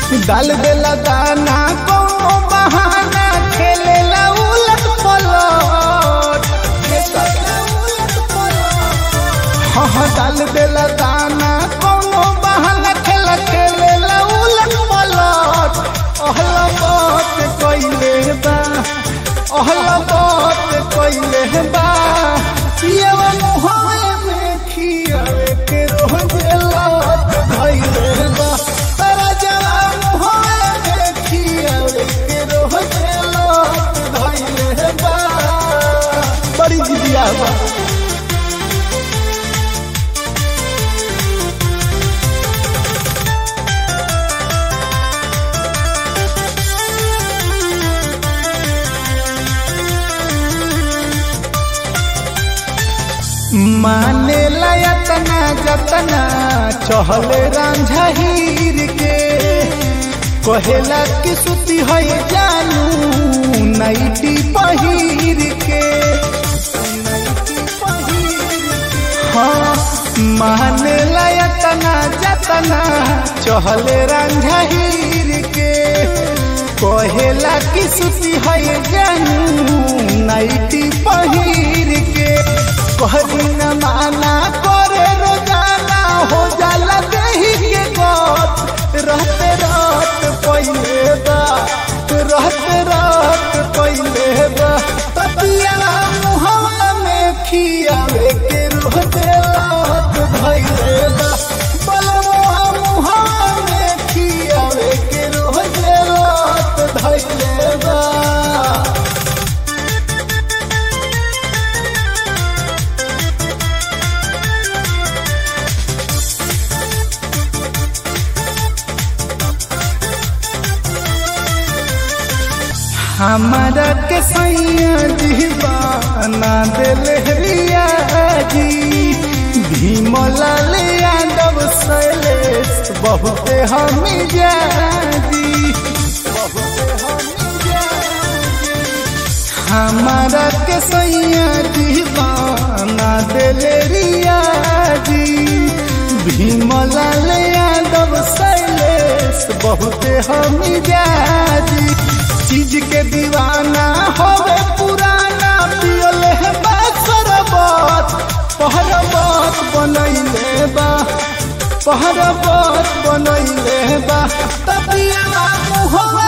डाल देला दाना कौनो बहाना खेलेला उलट पलट हाँ हाँ डाल देला दाना कौनो बहाना खेला खेलेला उलट पलट अहला बात कइले बा अहला बात कइले बा पियवा मुहावे में खियावे के रोज लात धइले बा तारा जवा मुहावे में खियावे के रोज लात धइले बा बड़ी जिदिया बा माने लयतना जतना चहले रांझा हीर के कहेला कि सुती है जानू नाइटी पहिर के हाँ माने लयतना जतना चहले रांझा हीर के कहेला कि सुती है जानू नाइटी पहिर के कहरी न माना करे रोजाना हो जाला देही के गत रहते रात पहिले बा रहते रात पहिले बा ततिया मुहवा में खियावे के रोते रात भइले बा बलवा मुहवा में खियावे के रोते रात भइले बा हमारा के सैया दीवाना दिल रिया जी भीमलाल यादव शैलेश बहुते हम जाजी हमारा के सैया दीवाना दिल रिया जी भीमलाल यादव शैलेश बहुते हम जाजी चीज के दीवाना होवे पुराना पियल है सरबत पहरबत बनैले बा पहरबत बनैले बा तबिया मुहवा